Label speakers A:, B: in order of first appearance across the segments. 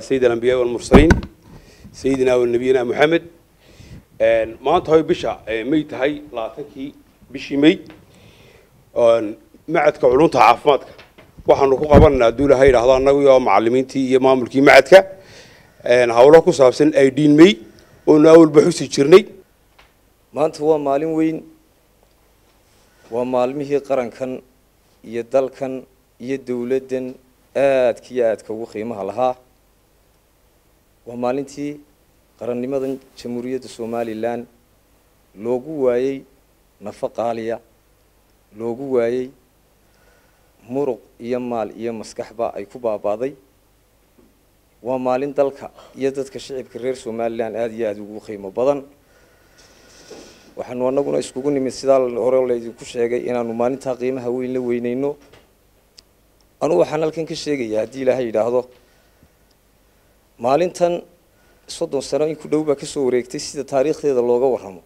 A: سيد الأنبياء والمرسلين سيدنا ونبينا محمد maanta hoy bisha may tahay labaatankii bishii may macadka culunta caafimaadka waxaanu ku qabanaynaa hadduu ilahay yidhaahdo annagu iyo macalimiintii iyo maamulkii macadka hawlo ku saabsan idin may oonu awalba xusi jirnay
B: maanta waa maalin weyn waa maalmihii qarankan iyo dalkan iyo dowladdan aadka iyo aadka ugu qiimaha lahaa waa maalintii qarannimadan jamhuuriyadda somalilan loogu waayey nafo qaaliya loogu waayey muruq iyo maal iyo maskaxba ay ku baabaaday waa maalin dalka iyo dadka shicibka reer somalilan aada iyo aada ugu qiimo badan waxaanu anaguna iskugu nimid sidaa hore laydinku sheegay inaanu maalintaa qiimaha weyn la weyneyno anugu waxaan halkan ka sheegayaa haddii ilaahay yidhaahdo maalintan soddon sano in ku dhow baa kasoo wareegtay sida taariikhdeeda looga warramo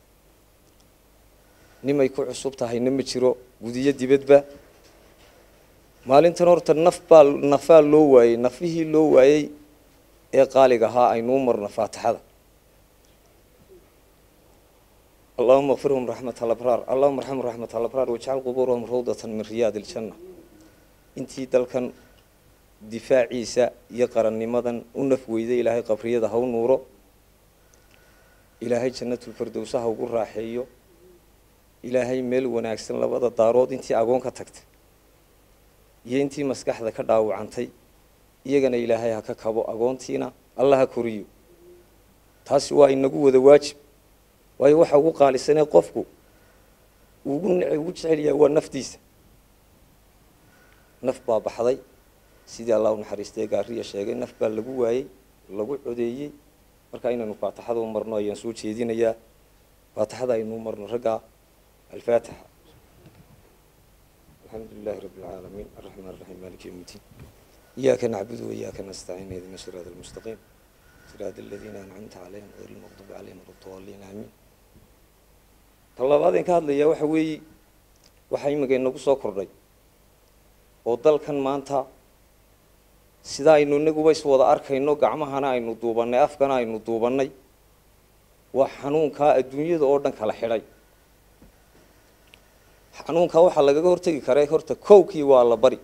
B: nimay ku cusub tahayna ma jiro gudiyo dibadba maalintan horta naf baa nafaa loo waayey nafihii loo waayey ee qaaliga ahaa aynuu marno faatixada allahuma kfirhum raxmat alabraar allahuma arxamhum raxmat alabraar wajcal qubuurahum rawdatan min riyaad iljanna intii dalkan difaaciisa iyo qarannimadan u naf weyday ilaahay qabriyada ha u nuuro ilaahay jannatulfardowsa ha ugu raaxeeyo ilaahay meel wanaagsan labada daarood intii agoon ka tagtay iyo intii maskaxda ka dhaawacantay iyagana ilaahay ha ka kabo agoontiina alla ha koriyo taasi waa inagu wada waajib waayo waxa ugu qaalisanee qofku ugu ugu jecelyahay waa naftiisa naf baa baxday sidii allah u naxariistay gaariya sheegay naf baa lagu waayey lagu codeeyey marka inaynu faatixada u marno ayaan soo jeedinayaa faatixada aynu marno ragga alfaatixa alxamdu lilahi rabi اlcaalamiin araxmaan raxiim malik yowm اddiin iyaaka nacbudu waiyaaka nastaciin ihdina siraat almustaqiim siraat aladiina ancamta calayhim hayr lmaqdubi calayhim waladdaliin aamiin ta labaadeen ka hadlayaa waxa weeye waxaa imika inagu soo kordhay oo dalkan maanta sida aynu inaguba iswada arkayno gacmahana aynu duubannay afkana aynu duubannay waa xanuunkaa adduunyada oo dhan kala xidhay xanuunkaa waxaa lagaga hortegi karaa horta kowkii waa allabari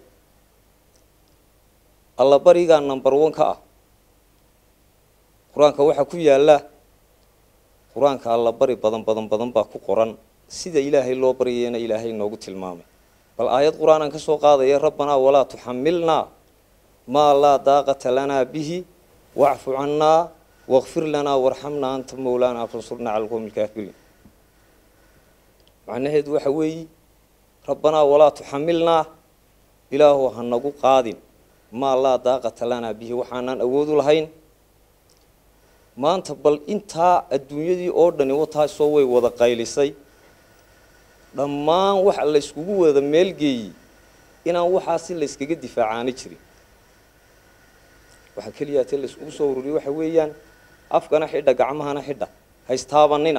B: allabarigaa number one ka ah qur-aanka waxaa ku yaalla qur-aanka allabari badan badan badan baa ku qoran sida ilaahay loo baryayana ilaahay noogu tilmaamay bal aayad qur-aanan ka soo qaadaya rabbanaa walaa tuxamilnaa maa laa daaqata lanaa bihi wacfu cannaa wakfir lanaa warxamnaa anta mowlaanaa fansurnaa cala alqowmi alkaafiriin macnaheedu waxa weeyi rabbanaa walaa tuxamilnaa ilaahu ha nagu qaadin maa laa daaqata lanaa bihi waxaanaan awoodu lahayn maanta bal intaa adduunyadii oo dhani wataasoo way wada qaylisay dhammaan waxa la yskugu wada meelgeeyey inaan waxaasi la yskaga difaacaani jirin waxaa keliyaa te la iskugu soo ururiye waxa weeyaan afkana xidha gacmahana xidha haystaabanina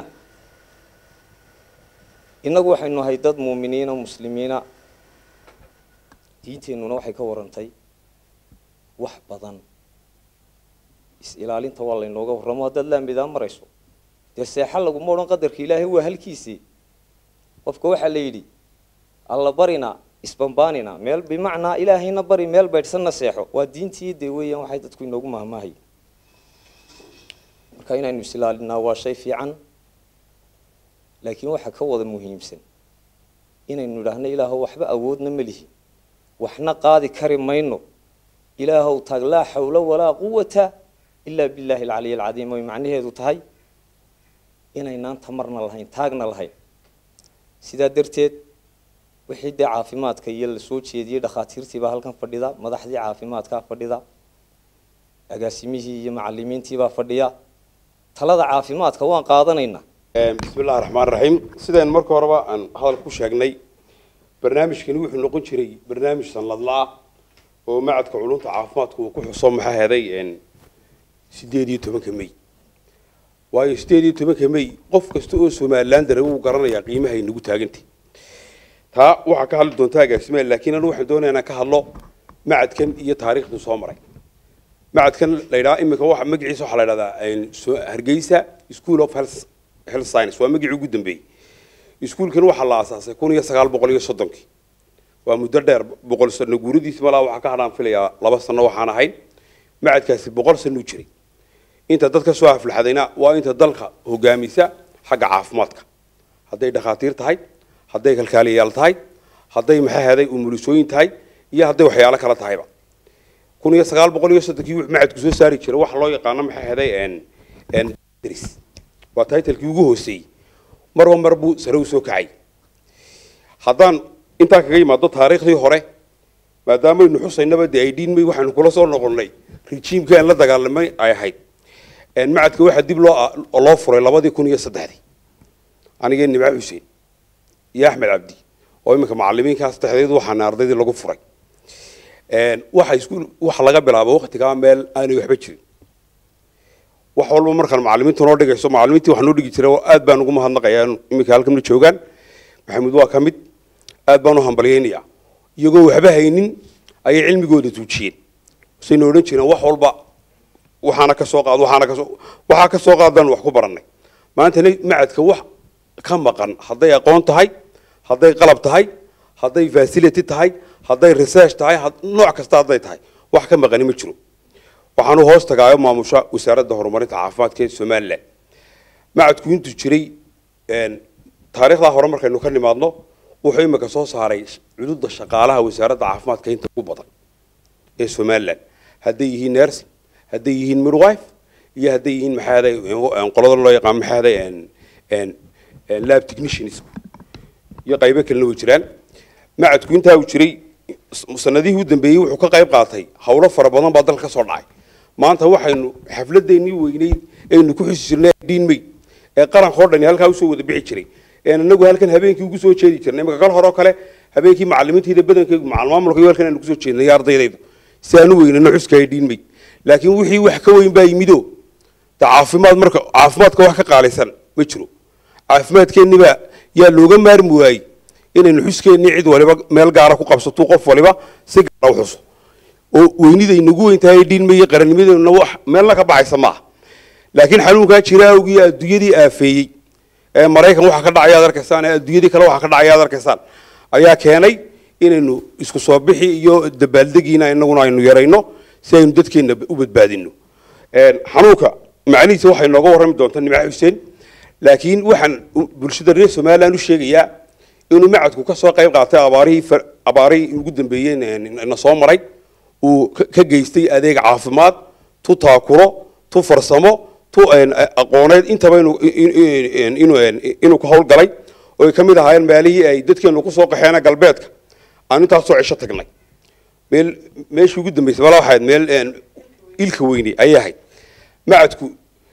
B: innagu waxaynu ahay dad muuminiina muslimiina diinteennuna waxay ka warantay wax badan is-ilaalinta waa laynooga warramo haddaad laamidaa marayso dee seexa laguma odhan qadarka ilaahay waa halkiisii qofka waxaa la yidhi alla barina isbambaanina meel bimacnaa ilaahayna bari meel baydhsanna seexo waa diintii dee weeyaan waxay dadku inoogu mahmaahay marka inaynu is-ilaalinaa waa shay fiican laakiin waxaa ka wada muhiimsan inaynu idhaahno ilaahow waxba awoodna ma lihi waxna qaadi kari mayno ilaahow taag laa xawla walaa quwata ilaa billaahi alcaliy alcadiim ay macnaheedu tahay inaynaan tamarna lahayn taagna lahayn sidaa darteed wixii dee caafimaadka iyo la soo jeediyey dhakhaatiirtiibaa halkan fadhida madaxdii caafimaadkaa fadhida agaasimihii iyo macalimiintiibaa fadhiya talada caafimaadka waan qaadanaynaa
A: bismi illahi raxmaan raxiim sideen marka horeba aan hadal ku sheegnay barnaamijkani wuxuu noqon jiray barnaamij sanladla-ah oo macadka culunta caafimaadku uu ku xuso maxaa heday sideed iyo tobanka may waayo sideed iyo tobanka may qof kasta oo somalilan dare wuu garanayaa qiimahay nagu taagantay taa waxaa ka hadli doontaa agaasimaha laakiin anu waxaan doonayaa inaan ka hadlo macadkan iyo taariikhduu soo maray macadkan la yidhaha iminka waxa magaciisa waxaa la yidhahdaa so- hargeysa school of health health science waa magacii ugu dambeeyey iskuulkan waxaa la aasaasay kun iyo sagaal boqol iyo soddonkii waa muddo dheer boqol sano guuradiisi malaa waxaa ka hadhaan filayaa laba sano waxaan ahayn macadkaasi boqol sano u jiray inta dadka soo aflaxdayna waa inta dalka hogaamisa xagga caafimaadka hadday dhakhaatiir tahay hadday kalkaaliyayaal tahay hadday maxay ahaday umulisooyin tahay iyo hadday waxyaalo kale tahayba kun iyo sagaal boqol iyo soddonkii wuxuu macadku soo saari jiray waxa loo yaqaano maxay ahaday n dris waa titlekii ugu hooseeyey marba mar buu sare u soo kacay haddaan intaa kaga yimaado taariikhdii hore maadaamaynu xusaynaba dee ay dhiinmay waxaynu kula soo noqonnay rejiimkii aan la dagaalamay ay ahayd macadka waxaa dib loo loo furay labadii kun iyo saddexdii anigee nimco xuseen iyo axmed cabdi oo iminka macalimiinkaa saddexdeed waxaana ardaydii lagu furay waxa iskuul waxa laga bilaabo waqtigaa meel aanay waxba jirin wax walba markaan macalimiintu noo dhigayso macalimiintii wax noo dhigi jiray oo aad baan ugu mahadnaqayaa iminka halkamna joogaan maxamuud waa ka mid aad baan u hambalyaynayaa iyagoo waxba haynin ayay cilmigooda tuujiyeen sayna odhan jireen wax walba waxaana ka soo qaad waxaana ka soo waxaa ka soo qaadaan wax ku barannay maantana macadka wax ka maqan hadday aqoon tahay hadday qalab tahay hadday facility tahay hadday research tahay nooc kasta hadday tahay wax ka maqani ma jiro waxaanu hoos tagaayo maamusha wasaaradda horumarinta caafimaadka ee somalilan macadku intuu jiray taariikhdaa hore markaynu ka nimaadno wuxuu imika soo saaray cududa shaqaalaha wasaaradda caafimaadka inta ugu badan ee somalilan hadday yihiin nursing hadday yihiin midwife iyo hadday yihiin maxaaday qoladan loo yaqaan maxaaday lab technicians iyo qaybo kalena way jiraan macadku intaa uu jiray sanadihii u dambeeyey wuxuu ka qayb qaatay howlo fara badan baa dalka ka soo dhacay maanta waxaynu xafladeennii weyneyd aynu ku xusi jirnay dhiinmey ee qarankoo dhani halkaa usoo wada bixi jiray een anagu halkan habeenkii ugu soo jeedi jirnay imika kal hore oo kale habeenkii macalimiintayda badankeygu macalmaamulka iyo halkan aanu kusoo jeednay ardaydaydu si aan u weynano xuska ay dhiinmey laakiin wixii wax ka weyn baa yimido de caafimaad marka caafimaadka wax ka qaalaysan ma jiro caafimaadkeennibaa yaa looga maarmi waayey inaynu xuskeennii cid waliba meel gaara ku qabsato qof waliba si gaara u xuso oo weynida inagu weyn tahay dhiinmaya qarannimadeena wax meelna ka baxaysa maaha laakiin xanuunkaa jira awgii adduunyadii aafeeyey ee maraykan waxa ka dhacaya ad arkaysaan ee adduunyadii kale waxa ka dhacaya ad arkaysaan ayaa keenay inaynu isku soo bixi iyo dabaaldegiina inaguna aynu yarayno si aynu dadkeenna u badbaadino xanuunka macnihiisa waxay nooga warrami doontaa nimco xuseen laakiin waxaan bulshada reer somaliland u sheegayaa inuu macadku ka soo qayb qaatay abaarihii abaarihii ugu dambeeyey na soo maray uu ka geystay adeeg caafimaad tu taakuro tu farsamo tu aqooneed intaba inuu ka howlgalay oo ay ka mid ahaayeen meelihii ay dadkeenu kusoo qaxeena galbeedka aan intaasoo cisho tagnay meel meeshii ugu dambeysay mala waxayd meel ilka weyne ayay ahayd macadku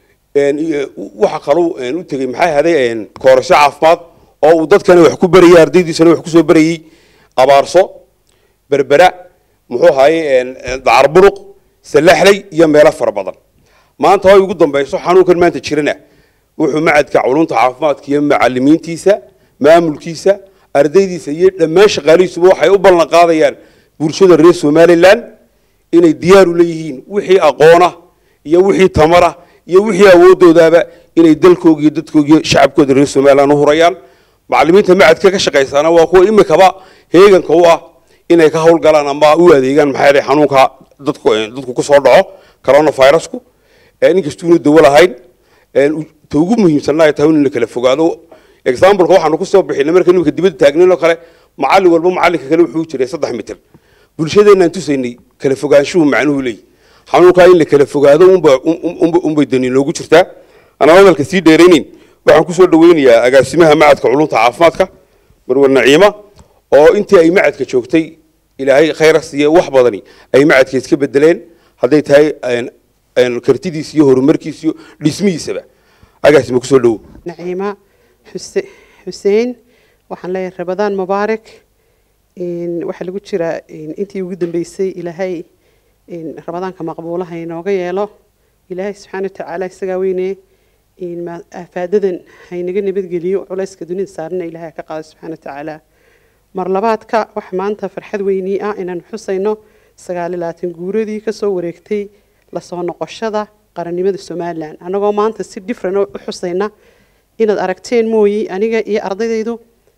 A: waxa kaluu u tegey maxay ahaday koorasho caafimaad oo uu dadkana wax ku berayay ardaydiisana wax kusoo berayey abaarso berbera muxuu ahaayey dacarburuq salaxley iyo meelo fara badan maanta way ugu dambayso xanuunkan maanta jirana wuxuu macadka culunta caafimaadka iyo macalimiintiisa maamulkiisa ardaydiisa iyo dhammaan shaqaalihiisuba waxay u ballan qaadayaan bulshada reer somaliland inay diyaar u leeyihiin wixii aqoona iyo wixii tamara iyo wixii awoodoodaaba inay dalkooga iyo dadkooga iyo shacabkooda reer somaliland u hurayaan macalimiinta macadka ka shaqaysaana waa kuwa imikaba heeganka u ah inay ka howlgalaan ama u adeegaan maxaa yeelay xanuunka dadku dadku kusoo dhaco coronavirusku inkastuuna dawo lahayn ta ugu muhiimsanna ay tahay in la kala fogaado exampleka waxaanu kusoo bixinay marka nimika dibadda taagnayn oo kale macallin walba macallinka kale wuxuu jiray saddex mitir bulshadeenaan tusaynay kala fogaanshuhu macnuhu leeyahy xanuunkaa in la kala fogaado unba unba unbay dani noogu jirtaa anaa hadalka sii dheeraynayn waxaan kusoo dhaweynayaa agaasimaha macadka culunta caafimaadka marwar naciima oo intii ay macadka joogtay ilaahay khayra siiye wax badani ay macadka iska bedeleen hadday tahay kartidiis iyo horumarkiis iyo dhismihiisaba agaasima kusoo dhawo
C: naciima xuse xuseen waxaan leeyahay rabadaan mubaarak waxaa lagu jiraa intii ugu dambeysay ilaahay rabadaanka maqbuulaha inooga yeelo ilaahay subxaana watacaala isagaa weyne aafaadadan haynaga nabadgeliyo culayska dunida saarana ilaahay ka qaado subxaana watacaala mar labaadka waxa maanta farxad weynii ah inaan xusayno sagaal iyo labaatan guuradii kasoo wareegtay lasoo noqoshada qarannimada somalilan annagoo maanta si different u xusayna inaad aragteen mooyi aniga iyo ardaydaydu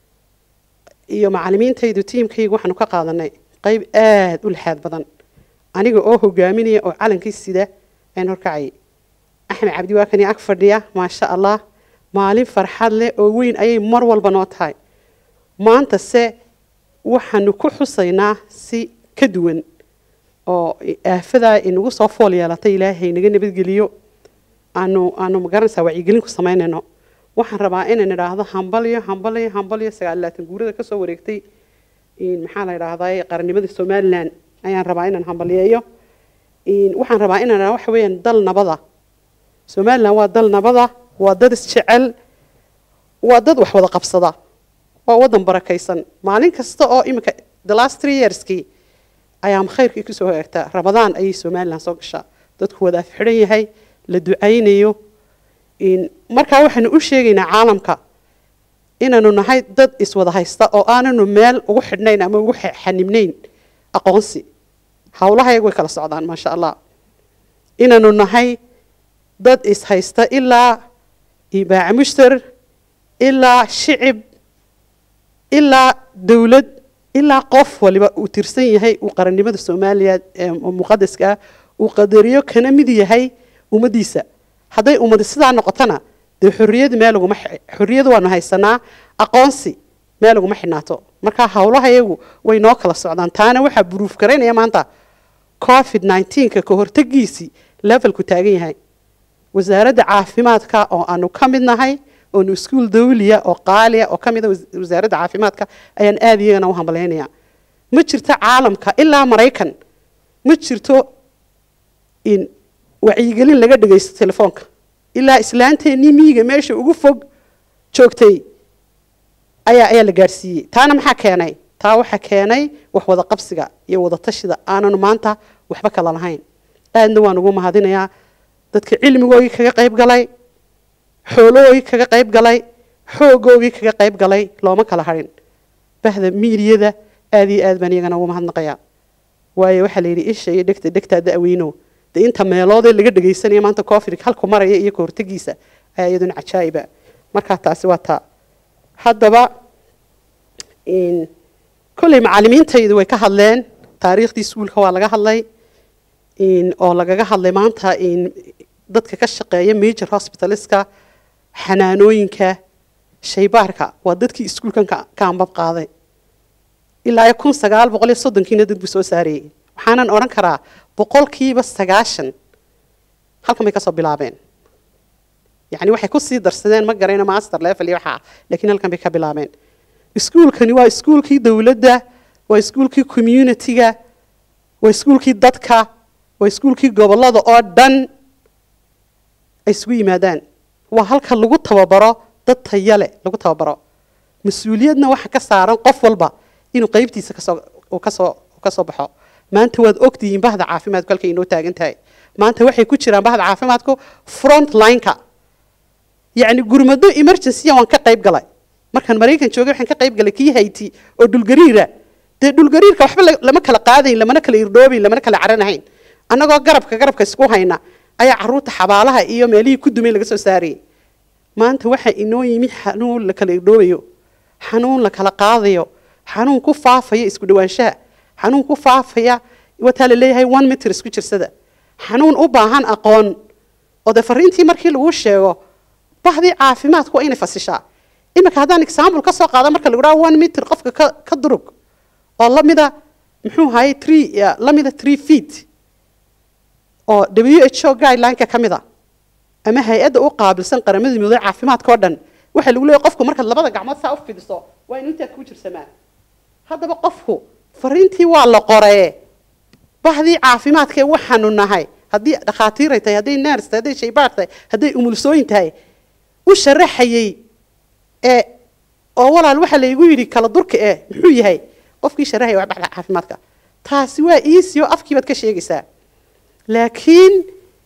C: iyo macalimiintaydu tiimkayga waxaanu ka qaadanay qayb aada u lixaad badan aniga oo hogaaminaya oo calankii sida aan horkacayay axmed cabdi waa kani ag fadhiya maasha allah maalin farxad leh oo weyn ayay mar walba noo tahay maanta se waxaanu ku xusaynaa si ka duwan oo aafadaa inagu soo fool yeelatay ilaahay naga nabadgeliyo aanu aanu magaranaysaa wacyigelin ku samaynayno waxaan rabaa inaan idhaahdo hambalyo hambalyo hambalyo sagaal labaatan guurada kasoo wareegtay maxaa la idhaahdaa qarannimada somalilan ayaan rabaa inaan hambalyeeyo waxaan rabaa inaan idhahdo waxa weeyaan dal nabada somalilan waa dal nabada waa dad isjecel waa dad wax wada qabsada waa wadan barakaysan maalin kasta oo iminka the last three yearskii ayaa khayrkii kusoo hagaagtaa ramadaan ayay somalilan soo gashaa dadku wada afxidhan yahay la ducaynayo markaa waxaanu u sheegaynaa caalamka inaanu nahay dad iswada haysta oo aananu meel ugu xidhnayn ama ugu xanibnayn aqoonsi hawlahayaga way kala socdaan maasha allah inaanu nahay dad ishaysta ilaa ibaaca mushtar ilaa shicib ilaa dowlad ilaa qof waliba uu tirsan yahay uu qarannimada soomaaliya muqadaska ah uu qadariyo kana mid yahay ummaddiisa hadday ummadi sidaa noqotona dee xorriyadu meel uguma xorriyadu waanu haysanaa aqoonsi meel uguma xidhnaato marka hawlahayagu way noo kala socdaan taana waxaa buruuf garaynaya maanta covid nineteenka ka hortagiisii levelku taagan yahay wasaaradda caafimaadka oo aanu ka mid nahay oonu iskuul dawliya oo qaaliya oo ka mid a wasaaradda caafimaadka ayaan aada iyagana u hambaleynayaa ma jirto caalamka ilaa maraykan ma jirto in wacyigelin laga dhagaysto telefoonka ilaa islaanteennii miyiga meesha ugu fog joogtay ayaa ayaa la gaadhsiiyey taana maxaa keenay taa waxaa keenay wax wada qabsiga iyo wada tashida aananu maanta waxba kala lahayn aadna waan ugu mahadinayaa dadka cilmigoogii kaga qayb galay xoologoogii kaga qayb galay xoogoogii kaga qayb galay looma kala harin bahda miiriyada aada iyo aad baan iyagana ugu mahadnaqayaa waayo waxaa la yidhi isha iyo dhegta dhegtaa da-weyno dee inta meeloodee laga dhagaysanaya maanta covid halku maraya iyo kahortagiisa ayaa iyaduna cajaa'iba markaa taasi waa taa haddaba kolley macalimiintaydu way ka hadleen taariikhdii iskuulka waa laga hadlay oo lagaga hadlay maanta dadka ka shaqeeya major hospitaliska xanaanooyinka shaybaarka waa dadkii iskuulkan ka ambab qaaday ilaa kun sagaal boqol iyo soddonkiina dad buu soo saarayey waxaanan odhan karaa boqolkiiba sagaashan halkan bay kasoo bilaabeen yani waxay kusii darsadeen ma garayno master level iyo waxaa laakiin halkan bay ka bilaabeen iskuulkani waa iskuulkii dowladda waa iskuulkii community-ga waa iskuulkii dadka waa iskuulkii gobollada oo dhan ay isugu yimaadaan waa halka lagu tababaro dad tayale lagu tababaro mas-uuliyadna waxa ka saaran qof walba inuu qaybtiisa kasoo kasoo kasoo baxo maanta waad ogtihiin bahda caafimaadku halkay inoo taagan tahay maanta waxay ku jiraan bahda caafimaadku front line-ka yacni gurmado emergency waan ka qayb galay markaan maraykan joogay waxaan ka qayb galay kii hayti oo dhulgariira dee dhulgariirka waxba lama kala qaadayn lamana kala irdhoobayn lamana kala caranahayn annagoo garabka garabka isku hayna ayaa caruurta xabaalaha iyo meelihii ku dumay laga soo saarayay maanta waxaa inoo yimi xanuun la kala irdhoobayo xanuun la kala qaadayo xanuun ku faafaya isku dhawaanshaha xanuun ku faafaya wataa la leeyahay one meter isku jirsada xanuun u baahan aqoon oo dee fariintii markii lagu sheego bahdii caafimaadku waa inay fasishaa iminka haddaan example ka soo qaada marka lagu dhaha one meter qofka ka ka durug oo lamida muxuu ahaye three lamida three feet oo w h o guideline-ka ka mid a ama hay-adda u qaabilsan qaramada midoobey caafimaadka oo dhan waxaa lagu leeyahy qofku markaad labada gacmood saa u fidiso waa inu intaad ku jirsamaa haddaba qofku fariintii waa la qoree bahdii caafimaadkee waxaanu nahay haddii dhakhaatiiray tahay hadday ners tahay hadday shaybaar tahay hadday umulsooyin tahay u sharaxayey ee oo walaal waxaa laygu yidhi kala durka eh muxuu yahay qofkii sharaxaya waa baxda caafimaadka taasi waa easy oo afkii baad ka sheegaysaa laakiin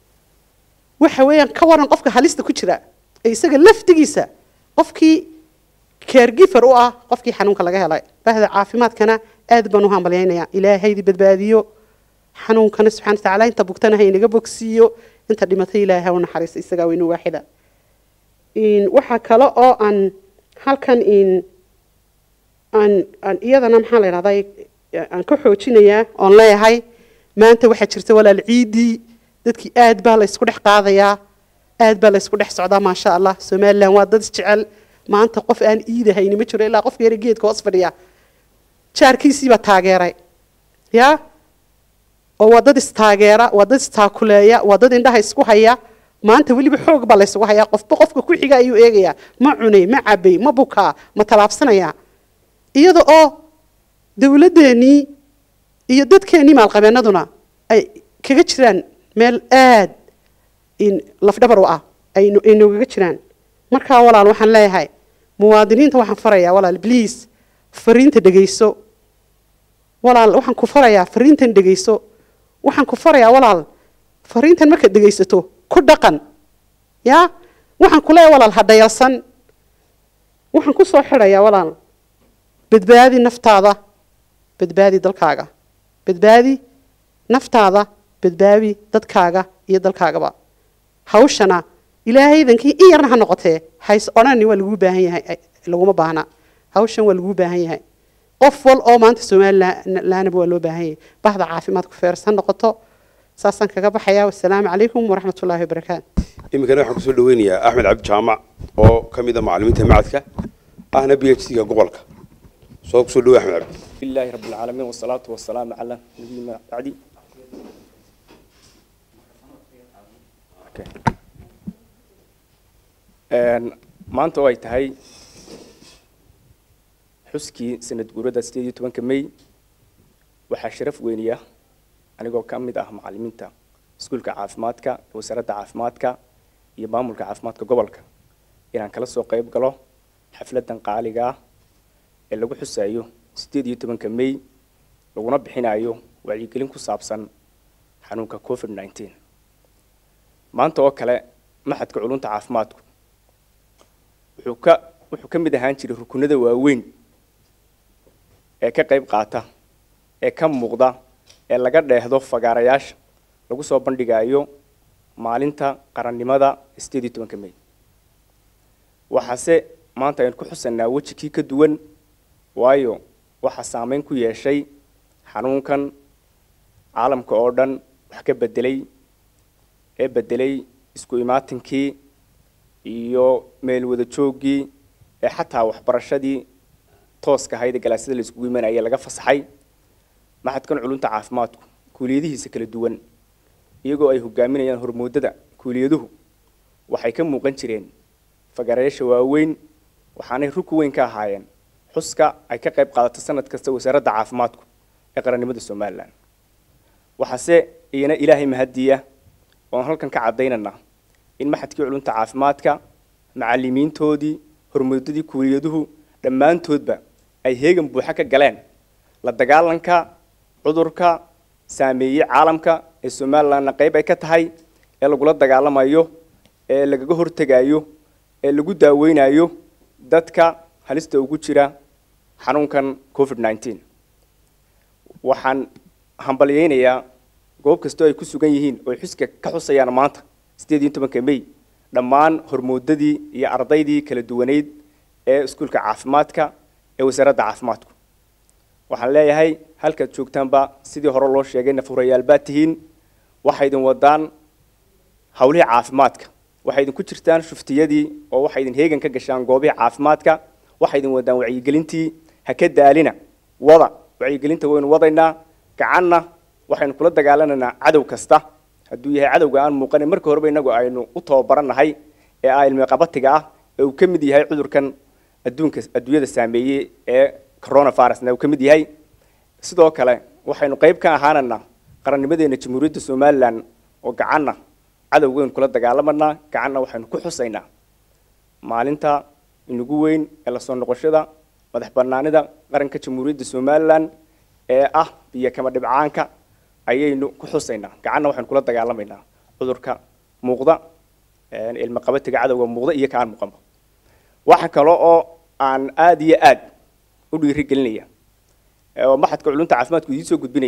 C: waxa weeyaan ka waran qofka halista ku jira ee isaga laftigiisa qofkii caregiver u ah qofkii xanuunka laga helay bahda caafimaadkana aad baan u hambalyaynayaa ilaahaydi badbaadiyo xanuunkana subxana watacaala inta bugtana ha inaga bogsiiyo inta dhimatay ilaahay ha u naxariisto isagaa weynu waaxida waxaa kale oo aan halkan aan aan iyadana maxaa la yidhahdaa aan ka xoojinayaa oon leeyahay maanta waxaa jirta walaal ciidii dadkii aad baa la ysku dhex qaadayaa aad baa la ysku dhex socdaa maasha allah somalilan waa dad isjecel maanta qof aan iidahayni ma jiro ilaa qofka yara geedka hoos fadhiya jaarkiisiibaa taageeray ya oo waa dad istaageera waa dad istaakuleeya waa dad indhaha isku haya maanta weliba xoog baa laysugu hayaa qofba qofka ku xiga ayuu eegayaa ma cunay ma cabay ma bukaa ma tallaabsanaya iyada oo dowladdeenii iyo dadkeenii maalqabeennaduna ay kaga jiraan meel aad lafdhabar u ah ay noogaga jiraan markaa walaal waxaan leeyahay muwaadiniinta waxaan farayaa walaal bliis fariinta dhegayso walaal waxaan ku farayaa fariintan dhegayso waxaan ku farayaa walaal fariintan markaad dhegaysato ku dhaqan ya waxaan ku leeyahay walaal ha dhayalsan waxaan ku soo xidhayaa walaal badbaadi naftaada badbaadi dalkaaga badbaadi naftaada badbaadi dadkaaga iyo dalkaagaba hawshana ilaahaydankii in yarna ha noqotee hays odhani waa laguu baahan yahay laguma baahna hawshan waa laguu baahan yahay qof wal oo maanta somalilanaba waa loo baahan yahay bahda caafimaadku feers ha noqoto saasaan kaga baxayaa wasalaamu calaykum waraxmat ullaahi wabarakaatu
A: iminkana waxaan kusoo dhaweynayaa axmed cabdi jaamac oo ka mid a macallimiinta macadka ahna b h c-ga gobolka soo kusoo dhawey axmed cabdi
D: لله رب العالمين والصلاة والسلام على نبينا بعدي maanta oo ay tahay xuskii sanad guurada sideed iyo tobanka may waxaa sharaf weyniya anigoo ka mid ah macallimiinta iskuulka caafimaadka wasaaradda caafimaadka iyo maamulka caafimaadka gobolka inaan kala soo qayb galo xafladan qaaliga ah ee lagu xusayo sideed iyo tobanka may laguna bixinayo wacyigelin ku saabsan xanuunka covid nineteen maanta oo kale maxadka culunta caafimaadku wuxuu ka wuxuu ka mid ahaan jiray rukunada waaweyn ee ka qayb qaata ee ka muuqda ee laga dheehdo fagaarayaasha lagu soo bandhigayo maalinta qarannimada sideed iyo tobanka may waxaase maanta aynu ku xusanaa weji kii ka duwan waayo waxaa saameyn ku yeeshay xanuunkan caalamka oo dhan wax ka bedelay ee bedelay isku imaatinkii iyo meel wada jooggii ee xataa waxbarashadii tooska ahayd ee galaasyada la iskugu imanaya laga fasaxay maxadkan culunta caafimaadku kuuliyadihiisa kala duwan iyagoo ay hogaaminayaan hormoodada kuuliyaduhu waxay ka muuqan jireen fagaarayaasha waaweyn waxaanay ruku weyn ka ahaayeen xuska ay ka qayb qaadato sanad kasta wasaaradda caafimaadku ee qarannimada somalilan waxaase iyana ilaahay mahadiya oon halkan ka caddaynana in maxadkii culunta caafimaadka macallimiintoodii hormuudadii kuuliyaduhu dhammaantoodba ay heegan buuxa ka galeen la dagaalanka cudurka saameeyey caalamka ee somalilanna qayb ay ka tahay ee lagula dagaalamayo ee lagaga hortegayo ee lagu daaweynayo dadka halista ugu jira xanuunkan covid nineteen waxaan hambalyeynayaa goob kastoo ay ku sugan yihiin oo ay xuska ka xusayaan maanta sideed iyo tobanka may dhammaan hormoodadii iyo ardaydii kala duwaneyd ee iskuulka caafimaadka ee wasaaradda caafimaadku waxaan leeyahay halkaad joogtaanba sidii hore loo sheegay nafurayaal baad tihiin waxay idin wadaan hawlihii caafimaadka waxay idinku jirtaan shuftiyadii oo waxay idin heegan ka gashaan goobihii caafimaadka waxay idin wadaan wacyigelintii ha ka daalina wada wacyigelinta waynu wadaynaa gacanna waxaynu kula dagaalanaynaa cadow kasta hadduu yahay cadowga aan muuqanin marka horeba inagu aynu u tababarannahay ee ah ilmi qabatiga ah ee uu ka mid yahay cudurkan adduunka adduunyada saameeyey ee coronavirusna uu ka mid yahay sidoo kale waxaynu qayb ka ahaananaa qarannimadeena jamhuuriyadda somalilan oo gacanna cadowgaynu kula dagaalamanaa gacanna waxaynu ku xusaynaa maalinta inagu weyn ee lasoo noqoshada madax banaanida qaranka jamhuuriyadda somalilan ee ah biyo kama dhibcaanka ayaynu ku xusaynaa gacanna waxaynu kula dagaalamaynaa cudurka muuqda ilmi qabatiga cadowga muuqda iyo ka aan muuqanba waxa kale oo aan aada iyo aad u dhiirigelinaya oo maxadka culunta caafimaadku idiin soo gudbinaya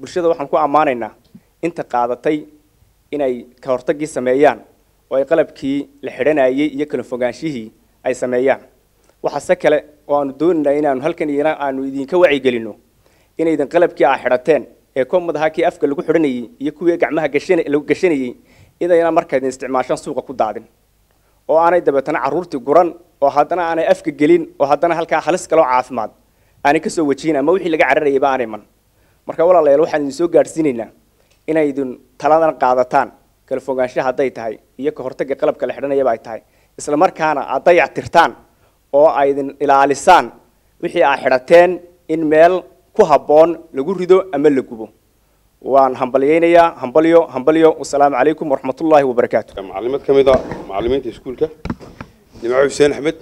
D: bulshada waxaan ku ammaanaynaa inta qaadatay inay ka hortagii sameeyaan oo ay qalabkii la xidhanayay iyo kala fogaanshihii ay sameeyaan waxaase kale oo aanu doonaynaa inaanu halkan iyana aanu idinka wacyigelinno inaydan qalabkii aa xidhateen ee komad ahaa kii afka lagu xidhanayay iyo kuwii gacmaha gashan- lagu gashanayay idayna markaydin isticmaashaan suuqa ku daadin oo aanay dabeetana carruurtii guran oo haddana aanay afka gelin oo haddana halkaa halis kaloo caafimaad aanay kasoo wajihin ama wixii laga cararayayba aanay man marka walaalayaal waxaan idin soo gaadhsiinaynaa inaydin taladan qaadataan kala fogaanshaha hadday tahay iyo ka hortagga qalabka la xidhanayaba ay tahay isla markaana aad dayac tirtaan oo aydin ilaalisaan wixii aa xidhateen in meel ku habboon lagu rido ama la gubo waan hambalyaynayaa hambalyo hambalyo wasalaamu calaykum waraxmatullaahi wabarakaatu
A: maclimad ka mid a macallimiinta iskuulka nimco xuseen axmed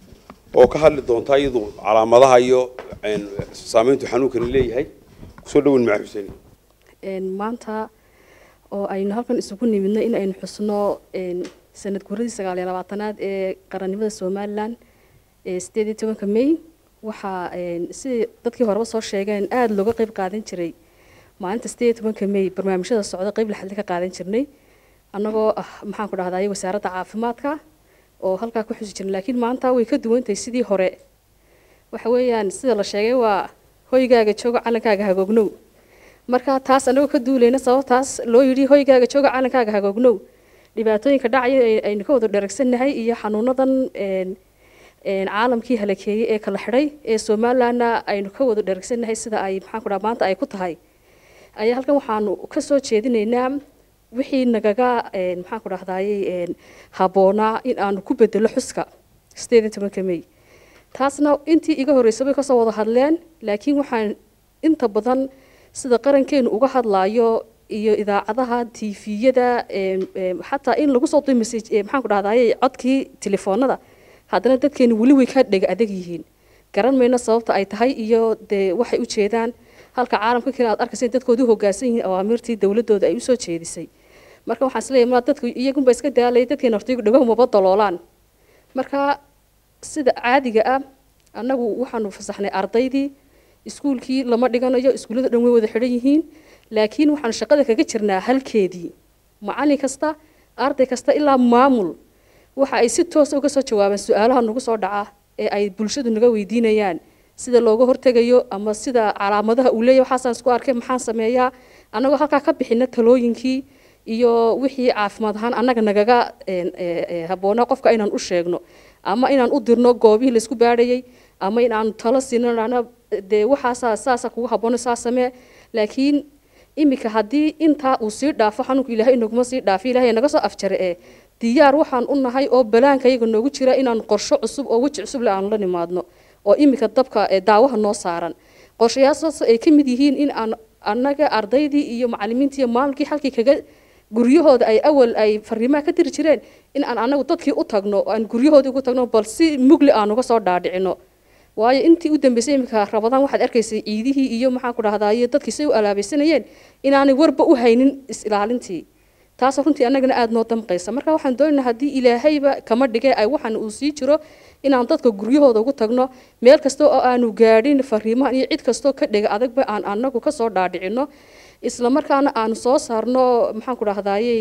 A: oo ka hadli doonta iyadu calaamadaha iyo een, saameyntu xanuunkani leeyahay kusoo dhawin nimco xuseen
E: een, maanta oo aynu halkan isugu nimidno in aynu xusno een, sanad guradii sagaal iyo labaatanaad ee qarannimada somalilan ee sideed iyo tobanka may waxaa een, sidii dadkii horeba soo sheegeen aada looga qeyb qaadan jiray maalinta sideed iyo tobanka may barnaamijyada socda qeyb laxadli ka qaadan jirnay annagoo ah maxaan ku dhahday wasaaradda caafimaadka oo halkaa ku xusi jirnay laakiin maanta way ka duwantahay sidii hore waxa weeyaan sida la sheegay waa hoygaaga joogo calankaaga hagoognow marka taas anagoo ka duulayna sababtaas loo yidhi hoygaaga jooga calankaaga hagoognow dhibaatooyinka dhacaya ee aynu ka wada dheragsannahay iyo xanuunadan een, een, caalamkii halakeeyey ee kala xidhay ee somalilandna aynu ka wada dheragsannahay sida ay maxaan ku dhaha maanta ay ku tahay ayaa halkan waxaanu ka soo jeedinaynaa wixii nagaga een, maxaan ku dhahdayey een, habboonaa in aanu ku bedelo xuska sideed iyo tobanka may taasna intii iga horreysay bay kasoo wada hadleen laakiin waxaan inta badan sida qarankeenu uga hadlaayo iyo idaacadaha tviyada xataa in lagu soo duy message ee maxaan ku dhahdaye codkii telefoonada haddana dadkeenu weli way ka dhega adag yihiin garan mayno sababta ay tahay iyo dee waxay u jeedaan halka caalamka kale aad arkaysa in dadkoodu hoggaansan yihiin awaamirtii dowladooda ay usoo jeedisay marka waxaan isleeyahay ma dadku iyagunba iska daalay dadkeena horta iyagu dhagahu maba daloolaan marka sida caadiga ah annagu waxaanu fasaxnay ardaydii iskuulkii lama dhiganayo iskuullada dhan way wada xidhan yihiin laakiin waxaanu shaqada kaga jirnaa halkeedii macallin kasta arday kasta ilaa maamul waxa ay si toosa uga soo jawaabaan su-aalaha nagu soo dhaca ee ay bulshadu naga weydiinayaan sida looga hortegayo ama sida calaamadaha uu leeyahay waxaasaan isku arkay maxaan sameeyaa annagoo halkaa ka bixina talooyinkii iyo wixii caafimaad ahaan annaga nagaga habboonaa qofka inaan u sheegno ama inaan u dirno goobihii laysku baadhayay ama inaan talo siino dhahno dee waxaasaa saasa kugu habboona saa samee laakiin iminka haddii intaa uu sii dhaafo xanuunka ilaahay inaguma sii dhaafo ilaahay naga soo afjare ee diyaar waxaan u nahay oo balaanka iyaga noogu jira inaan qorsho cusub oo weji cusub le aanu la nimaadno oo iminka dabka ee daawaha noo saaran qorshayaashaas ay ka mid yihiin in aan annaga ardaydii iyo macallimiintii iyo maamulkii halkii kaga guryahooda ay awal ay fariimaha ka diri jireen in aan anagu dadkii u tagno oo aan guryahoodii ugu tagno bal si mugli aan uga soo dhaadhicino waayo intii u dambeysay iminka rabadaan waxaad arkaysay ciidihii iyo maxaan ku dhahdaye dadkii say u alaabaysanayeen inaanay warba u haynin is-ilaalintii taasoo runtii annagana aada noo damqaysa marka waxaan doonaynaa haddii ilaahayba kama dhigay ay waxaan uu sii jiro inaan dadka guryahooda ugu tagno meel kasta oo aanu gaadhin fariimahan iyo cid kastoo ka dhega adagba aan anagu kasoo dhaadhicino isla markaana aanu soo saarno maxaan ku dhahdaye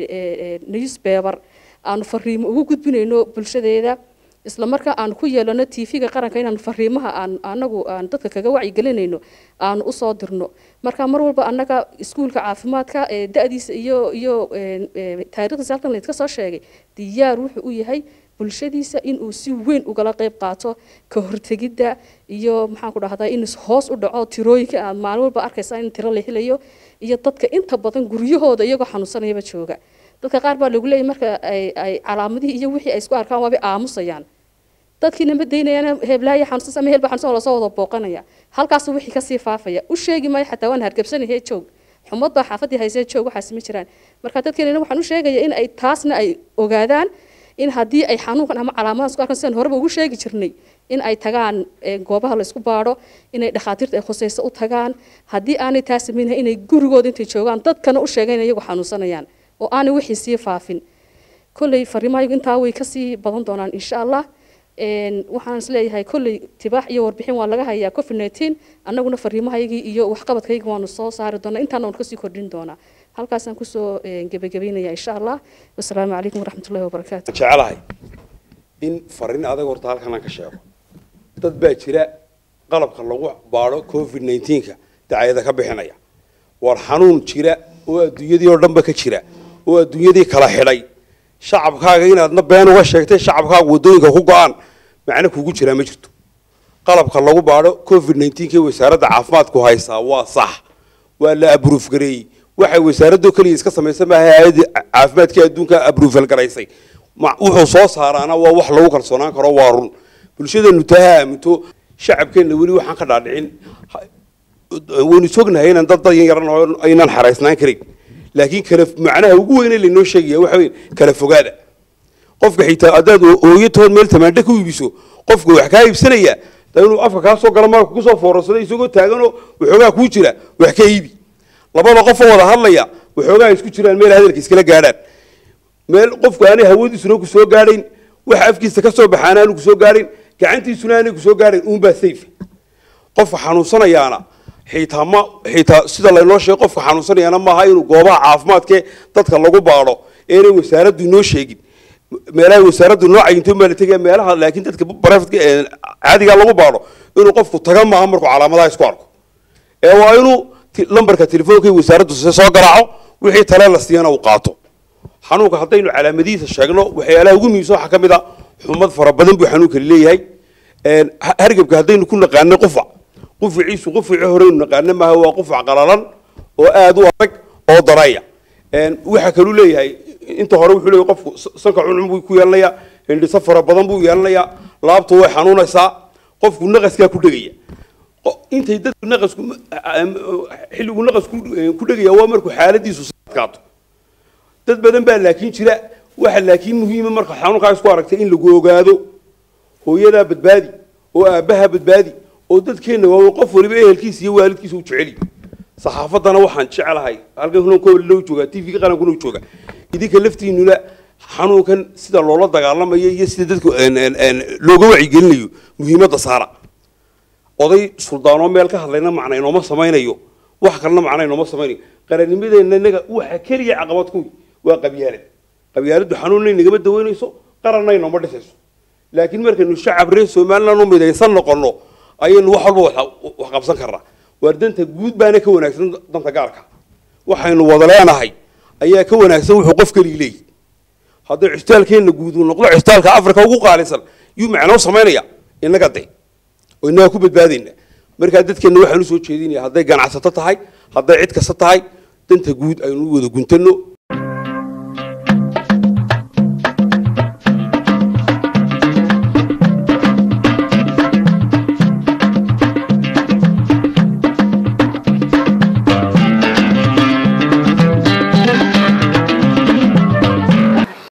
E: newspaper aanu fariimo ugu gudbinayno bulshadeeda isla markaa aan ku yeelano tv-ga qaranka inaan fariimaha aan anagu aan dadka kaga wacyigelinayno aanu usoo dirno marka mar walba annaga iskuulka caafimaadka ee da-diisa iyo iyo taariikhdiisa halkan laydka soo sheegay diyaar wuxuu u yahay bulshadiisa inuu si weyn ugala qeyb qaato ka hortegidda iyo maxaan ku dhahdaa in hoos u dhaco tirooyinka aad maalin walba arkaysa in tiro la helayo iyo dadka inta badan guryahooda iyagoo xanuunsanayaba jooga dadka qaar baa lagu leeyahy marka ay ay calaamadihii iyo wixii ay isku arkaan waabay aamusayaan dadkiina ma daynayaan heblaayo xanuunsan ama helba xanuunsan oo lasoo wada booqanaya halkaas wixii kasii faafaya u sheegi maayo xataa waan hargabsanahay joog xumad baa xaafadii haysee joog waxaas ma jiraan marka dadkeena waxaan u sheegaya in ay taasna ay ogaadaan in haddii ay xanuunkan ama calaamadahan isku arkaan sidaan horeba ugu sheegi jirnay in ay tagaan goobaha la isku baadho inay dhakhaatiirta ay khusayso u tagaan haddii aanay taas samaynahay inay gurigooda intay joogaan dadkana u sheegayn iyagu xanuunsanayaan oo aanay wixii sii faafin kolley fariimahayagu intaa way kasii badan doonaan insha allah een, waxaan is leeyahay kolley tibaax iyo warbixin waa laga hayaa covid 19 annaguna fariimahaygii iyo waxqabadkayga waanu soo saari doonaa intaana waan kasii kordhin doonaa halkaasaan kusoo een, gebagabeynaya insha allah wasalaamu calaykum waraxmatullahi wabarakaatu
A: jecelahay in fariin adag horta halkan aan ka sheego dad baa jira qalabka lagu baadho covid 19ka dacayada ka bixinaya war xanuun jira oo adduunyadii oo dhanba ka jira oo adduunyadii kala xidhay shacabkaaga inaadna been uga sheegtay shacabkaaga waddooyinka ku go-aan macno kugu jiraa ma jirto qalabka lagu baadho covid 19 ee wasaaradda caafimaadku haysaa waa sax waa la abruuf gareeyey waxay wasaaraddu keliya iska samaysan maaha hay-adda caafimaadka adduunka abruufal garaysay Ma- wuxuu soo saaraana waa wax lagu kalsoonaan karo waa run bulshadeennu taa ha aaminto shacabkeenna weli waxaan ka dhaadhicin Ha- waynu sognahay inaan dad dayan yaran oo aynan xaraysnaan karin laakiin kala macnaha ugu weyne laynoo sheegaya waxa weeye kala fogaada qofka xitaa haddaad ooyatood meel tamaandho ku iibiso qofka wax kaa iibsanaya da inuu afka kaa soo gala marka kusoo foorarsaday isagoo taaganoo waxoogaa kuu jira wax ka iibi labada qofoo wada hadlaya waxoogaa isku jiraan meel hadalka iskala gaadhaan meel qofku aanay hawadiisuna ku soo gaadhayn waxa afkiisa ka soo baxaana aanu ku soo gaadhayn gacantiisuna aanay ku soo gaadhayn uunbaa safe qofka xanuunsanayaana xitaa ma xitaa sida laynoo sheegay qofka xanuunsanayaana maaha inuu goobaha caafimaadkee dadka lagu baadho eenay wasaaraddu inoo sheegin meelaha wasaaraddu noo cayinto baa la tegaya meelaha laakiin dadka barefadka caadigaa lagu baadho inuu qofku taga maaha markuu calaamadaha isku arko ee waa inuu ti- lambarka telefoonka ee wasaaraddu se soo garaaco wixii tale la siiyana uu qaato xanuunka haddaynu calaamadihiisa sheegno waxyaalaha ugu muhiimsan waxaa ka mid a xumad fara badan buu xanuunkani leeyahay Een, ha- hargabka haddaynu ku naqaanay qufac qufaciisu qufacii horeynu naqaana maaha waa qufac qalalan oo aad u adag oo daraya Een, waxaa kaluu leeyahay inta hore wuxuu leeyahay qofku s- sanka cuncun buu ku yeelanayaa hindhiso fara badan buu yeelanayaa laabtu way xanuunaysaa qofku naqaskaa ku dhegaya Qo- intay dadku naqasku xilligu naqasku eh, ku dhegaya waa markuu xaaladiisu adkaato dad badan baa laakiin jira waxa laakiin muhiima marka xanuunkaa isku aragtay in lagu ogaado hooyadaa badbaadi oo aabbaha badbaadi oo dadkeenna waa qof waliba ehelkiisa iyo waalidkiisa u jeceli saxaafaddana waxaan jecelahay halkan hunan koob loo joogaa tv-ga qarankuna jooga idinka laftiinuna xanuunkan sida loola dagaalamayo iyo sida dadku een, een, een, looga wacyigelinayo muhiimadda saara oday suldaanoo meel ka hadlayna macna inooma samaynayo wax kalena macna inooma samaynayo qarannimadeenna innaga waxa keliya caqabad kuwi waa qabyaalad qabyaaladdu xanuunnay nagama daweynayso qaranna inooma dhisayso laakiin markaynu shacab reer somaliland u midaysan noqonno ayaynu wax walba wax- wax qabsan karnaa waar danta guud baana ka wanaagsan danta gaarka waxaynu wada leenahay ayaa ka wanaagsan wuxuu qof keligii leeyahy hadday custaalkeenna guud uu noqdo custaalka afrika ugu qaalisan yuu macnoo samaynaya innaga de oo innaga ku badbaadayna markaa dadkeenna waxaan usoo jeedinaya hadday ganacsato tahay hadday cid kasta tahay danta guud aynu u wada guntano